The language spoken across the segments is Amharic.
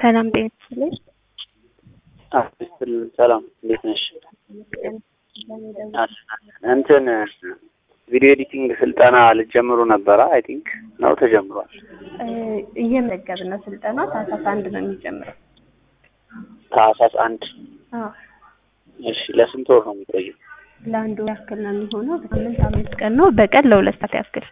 ሰላም ጤና ይስጥልኝ። ሰላም እንዴት ነሽ? እንትን ቪዲዮ ኤዲቲንግ ስልጠና ልትጀምሩ ነበረ? አይ ቲንክ ነው ተጀምሯል። እየመዘገብን ነው። ስልጠና ታህሳስ አንድ ነው የሚጀምረው። ታህሳስ አንድ አዎ እሺ። ለስንት ወር ነው የሚቆየው? ለአንድ ወር ያክል ነው የሚሆነው። በሳምንት አምስት ቀን ነው። በቀን ለሁለት ሰዓት ያክል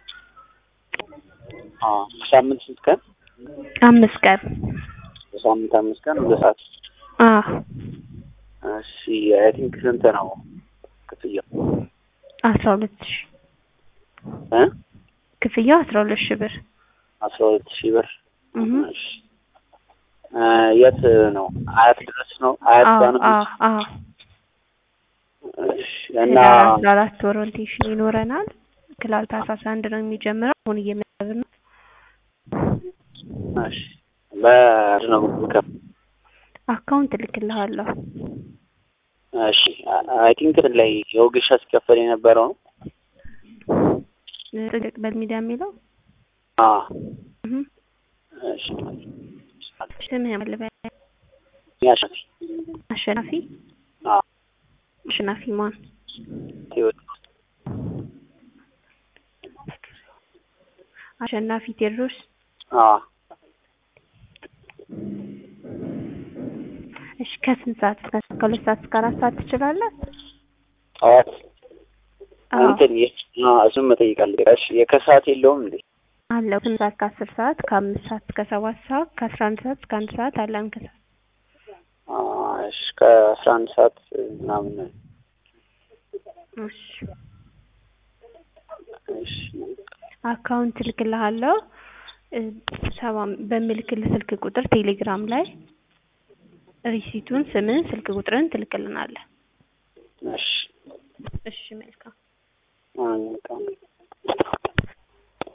አዎ በሳምንት ስንት ቀን? አምስት ቀን በሳምንት አምስት ቀን ሁለት ሰዓት። አዎ እሺ አይ ቲንክ ስንት ነው ክፍያው? አስራ ሁለት ሺህ እ ክፍያው አስራ ሁለት ሺህ ብር አስራ ሁለት ሺህ ብር እህ እሺ እ የት ነው? አያት ድረስ ነው? አያት አዎ ጋር ነው? አዎ አዎ እሺ እና ህዳር አስራ አራት ኦሪንቴሽን ይኖረናል። ክላስ ታህሳስ አንድ ነው የሚጀምረው። አሁን እየመዘገብን ነው። እሺ በምንድን ነው የምከፍለው? አካውንት እልክልሃለሁ። እሺ አይ ቲንክ ላይ የወጌሻ ሲከፈል የነበረው ነው። ጥቅቅ በሚዲያ የሚለው አ እህ እሺ ስምህን ልበል። ያሸፊ አሸናፊ አ አሸናፊ ማን? ቴዎድሮስ አሸናፊ ቴዎድሮስ አ እሺ ከስንት ሰዓት እስከ ከሁለት ሰዓት እስከ አራት ሰዓት ትችላለህ? ጠዋት አዎ እንትን የ አ እሱን መጠየቅ አለብኝ። እሺ የከሰዓት የለውም እንዴ? አለው ስንት ሰዓት ከአስር ሰዓት ከአምስት ሰዓት እስከ ሰባት ሰዓት ከአስራ አንድ ሰዓት እስከ አንድ ሰዓት አለን ከሰዓት አ እሺ ከአስራ አንድ ሰዓት ምናምን እሺ እሺ አካውንት እልክልሃለሁ እ ሰባ በምልክልህ ስልክ ቁጥር ቴሌግራም ላይ ሪሲቱን ስምን ስልክ ቁጥርን ትልክልናለህ። እሺ እሺ መልካም አ በጣም